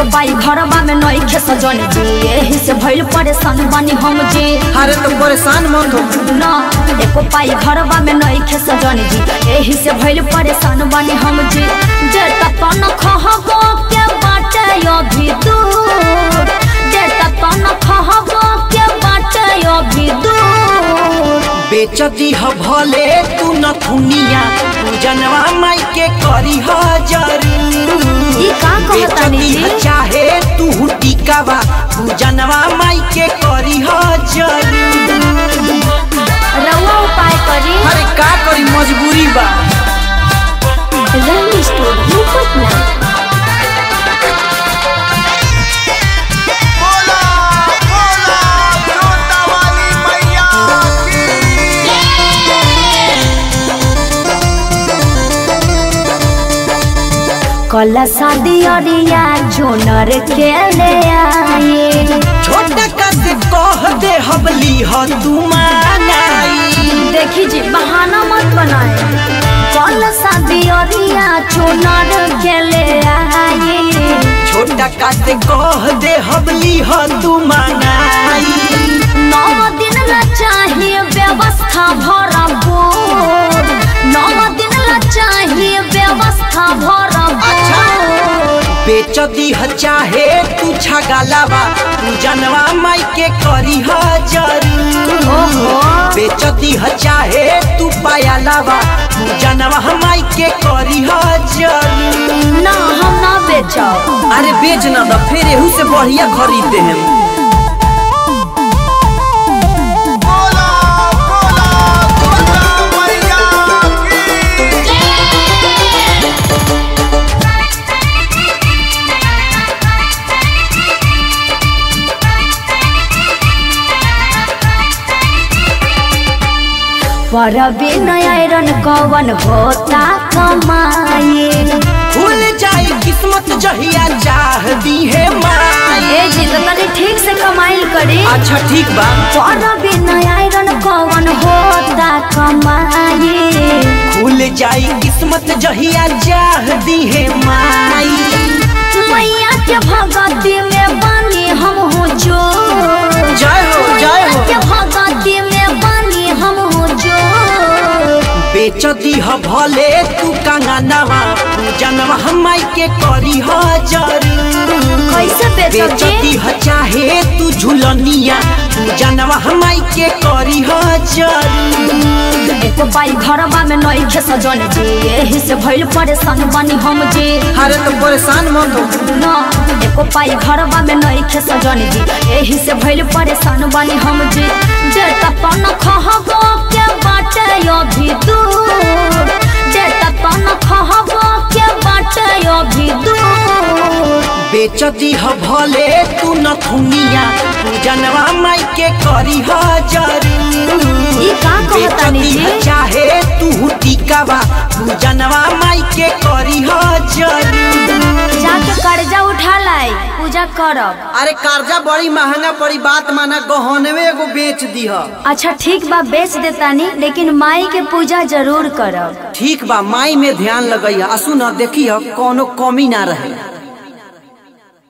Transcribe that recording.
बाई घरवा में नई खे सजन जी एही से भइल परेशान बानी हम जी अरे तो परेशान मत हो ना एको पाई घरवा में नई खे सजन जी एही से भइल परेशान बानी हम जी जेता तन खहबो के बाटे अभी दूर जेता तन खहबो के बाटे अभी दूर बेच दीह भले तू न दुनिया जनवा माई के करी जरूर ई का कहतानी बेच दीह जी? चाहे तू टिकावा तू जनवा माई के करी जरूर रउआ उपाय करी अरे का करी मजबूरी बा रंग स्टोर पटना बोला बोला जोता वाली मैया की कला शादी अरिया जोनर के ले आए छोटा का से कह दे हबली ह तू मानाई देखी जी बहाना मत बनाए कल शादी अरिया चुनर के ले आए छोटा का से कह दे हबली ह तू मानाई नौ दिन ला चाहिए व्यवस्था भरपूर नौ दिन ला चाहिए व्यवस्था भरपूर बेच दीह चाहे तू छगालावा तू जनवा माई के करी जरूर ओहो। बेच दीह चाहे तू पायालावा तू जनवा माई के करी जरूर ना हम ना बेचो अरे बेच ना द फिर एहू से बढ़िया खरीदते हैं बोला बोला जोता मैया की पर विनयरन कवन होता कमाए खुल जाए किस्मत जहिया चाह दी है माई ए जी तो तनी ठीक से कमाइल करी अच्छा ठीक बा पर विनयरन कवन होता कमाए खुल जाए किस्मत जहिया चाह दी है माई मैया के भगती में बानी हम हो जो जय हो जय हो के भगती में बानी हम हो जो बेच दीह भले तू कंगनवा जनवा हमाई के करी जरूर कैसे बेचब बेच जी दीह चाहे तू झुलनिया तू जनवा हमाई के करी जरूर एको बाई घरवा में नई खे सजन जी एही से भइल परेशान बानी हम जी अरे तो परेशान मत हो ना एको पाई घरवा में नई खे सजन जी एही से भइल परेशान बानी हम जी जेता तन खहबो के बाटे अभी दूर जेता तन खहबो के बाटे अभी दूर बेच दीह भले तू न दुनिया तू जनवा माई के करी जरूर ई का कहतानी बेच दीह जी? चाहे तू टिकावा तू जनवा माई के करी जरूर जाके कर्जा उठा लाई पूजा करब अरे कर्जा बड़ी महंगा पड़ी बात माना गहनवे एगो बेच दीह अच्छा ठीक बा बेच देतानी लेकिन माई के पूजा जरूर करब ठीक बा माई में ध्यान लगैया असु न देखी कोनो कमी ना रहे